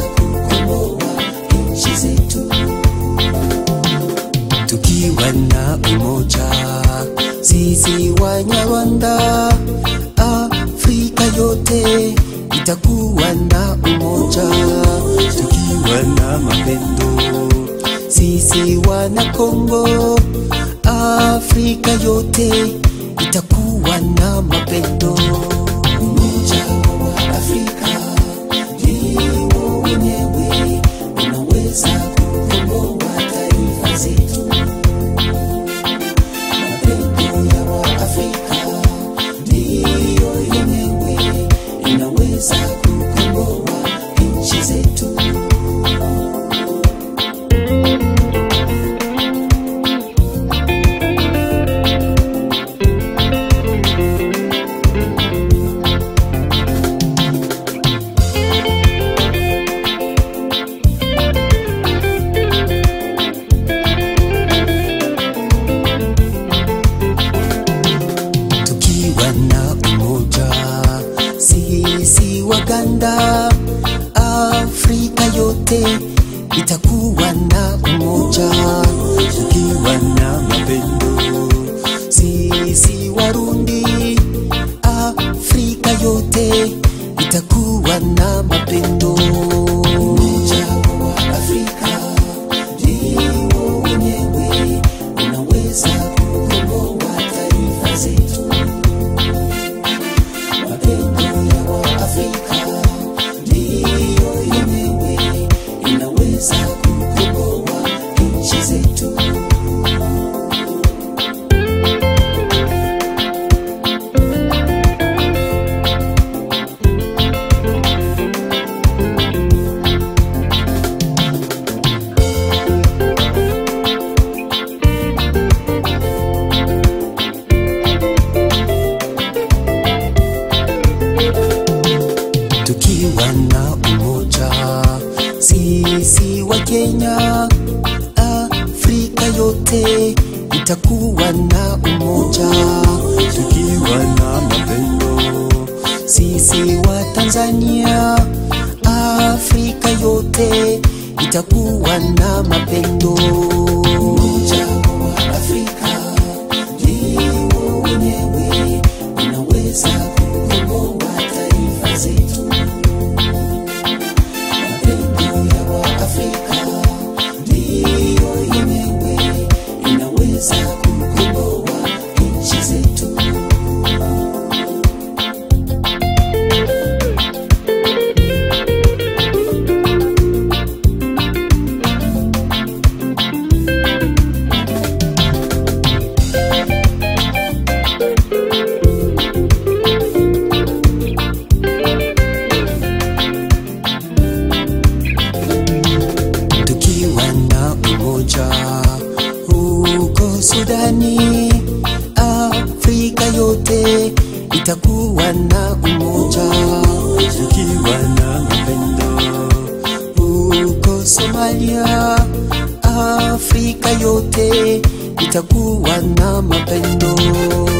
kukomboa nchi zetu tukiwa na umoja sisi Wanyarwanda, Afrika yote itakuwa na umoja, tukiwa na mapendo sisi wana Kongo, Afrika yote itakuwa na mapendo. Umoja wa Afrika ndio wenyewe unaweza kukomboa taifa zetu. Mapendo ya Waafrika ndiyo yenyewe inaweza kukomboa nchi zetu. tukiwa na umoja sisi Waganda, Afrika yote itakuwa na umoja, tukiwa na mapendo sisi Warundi, Afrika yote itakuwa na mapendo. Umoja wa Afrika ndio wenyewe unaweza kukomboa taifa zetu. Mapendo ya Waafrika ndiyo yenyewe inaweza kukomboa nchi zetu. tukiwa na umoja sisi wa Kenya, Afrika yote itakuwa na umoja, tukiwa na mapendo sisi wa Tanzania, Afrika yote itakuwa na mapendo. Umoja wa Afrika ndio wenyewe unaweza kukomboa taifa zetu. Mapendo ya Waafrika ndiyo yenyewe inaweza kukomboa nchi zetu. tukiwa na umoja huko Sudani, Afrika yote itakuwa na umoja, tukiwa na mapendo huko Somalia, Afrika yote itakuwa na mapendo.